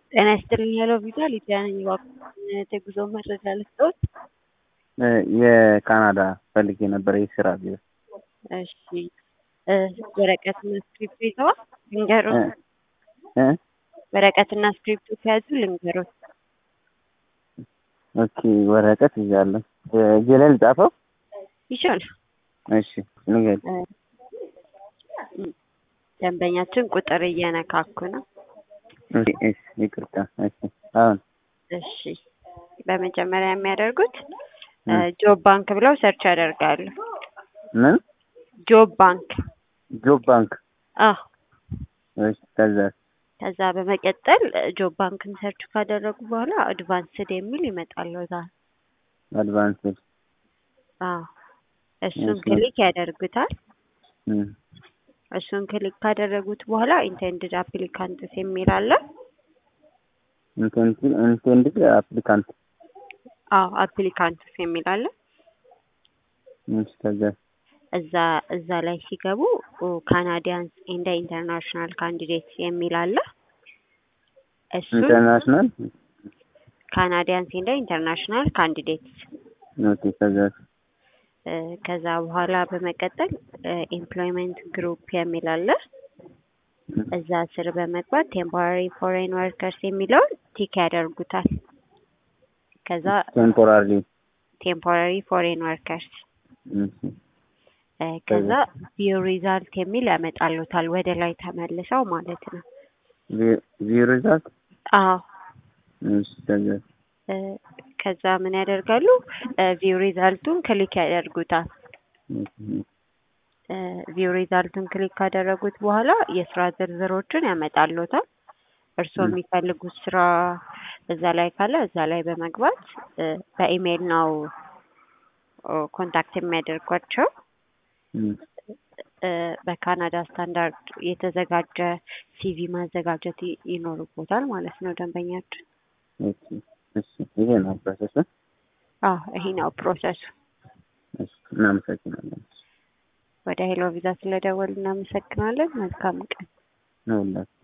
ጤና ይስጥልኝ ሄሎ ቪዛ ሊዲያ ነኝ። እባክዎን የጉዞ መረጃ ልስጥዎት? የካናዳ ፈልጌ ነበር የስራ ቪዛ። እሺ እ ወረቀትና ስክሪፕቶ ይዘዋል? ልንገሮት? እ ወረቀትና ስክሪፕቶ ከያዙ ልንገሮት። ኦኬ ወረቀት ይዣለሁ። እጄ ላይ ልጻፈው? ይቻላል። እሺ ንገሪኝ። እ ደንበኛችን ቁጥር እየነካኩ ነው። እሺ እሺ ይቅርታ። እሺ አሁን እሺ በመጀመሪያ የሚያደርጉት እ ጆብ ባንክ ብለው ሰርች ያደርጋሉ። ምን ጆብ ባንክ ጆብ ባንክ? አዎ። እሺ ከዛ ከዛ በመቀጠል ጆብ ባንክን ሰርች ካደረጉ በኋላ አድቫንስድ የሚል ይመጣልዎታል። አድቫንስድ አዎ እሱን እሺ። ክሊክ ያደርጉታል። እም እሱን ክሊክ ካደረጉት በኋላ ኢንቴንድድ አፕሊካንትስ የሚል አለ። ኢንቴንድ ኢንቴንድድ አፕሊካንት አዎ አፕሊካንትስ የሚል አለ። እሺ ከዛ እዛ እዛ ላይ ሲገቡ ካናዲያንስ ኤንድ ኢንተርናሽናል ካንዲዴትስ የሚል አለ። እሱን ኢንተርናሽናል ካናዲያንስ ኤንድ ኢንተርናሽናል ካንዲዴትስ ኦኬ ከዛ እ ከዛ በኋላ በመቀጠል ኤምፕሎይመንት ግሩፕ የሚል አለ። እዛ ስር በመግባት ቴምፖራሪ ፎሬን ወርከርስ የሚለውን ቲክ ያደርጉታል። ከዛ ቴምፖራሪ ቴምፖራሪ ፎሬን ወርከርስ እሺ እ ከዛ ቪው ሪዛልት የሚል ያመጣሉታል ወደ ላይ ተመልሰው ማለት ነው። ቪው ሪዛልት አዎ እሺ ከዛ እ ከዛ ምን ያደርጋሉ? ቪው ሪዛልቱን ክሊክ ያደርጉታል። እ ቪው ሪዛልቱን ክሊክ ካደረጉት በኋላ የስራ ዝርዝሮችን ያመጣልዎታል። እርስዎ ም። የሚፈልጉት ስራ እዛ ላይ ካለ እዛ ላይ በመግባት እ በኢሜይል ነው ኦ ኮንታክት የሚያደርጓቸው። እም እ በካናዳ ስታንዳርድ የተዘጋጀ ሲቪ ማዘጋጀት ይ- ይኖርቦታል ማለት ነው ደንበኛችን። ኦኬ እሺ ይሄ ነው ፕሮሰሱ። አዎ ይሄ ነው ፕሮሰሱ። እሺ እናመሰግናለን። ወደ ሄሎ ቪዛ ስለደወሉ እናመሰግናለን። መልካም ቀን። ነው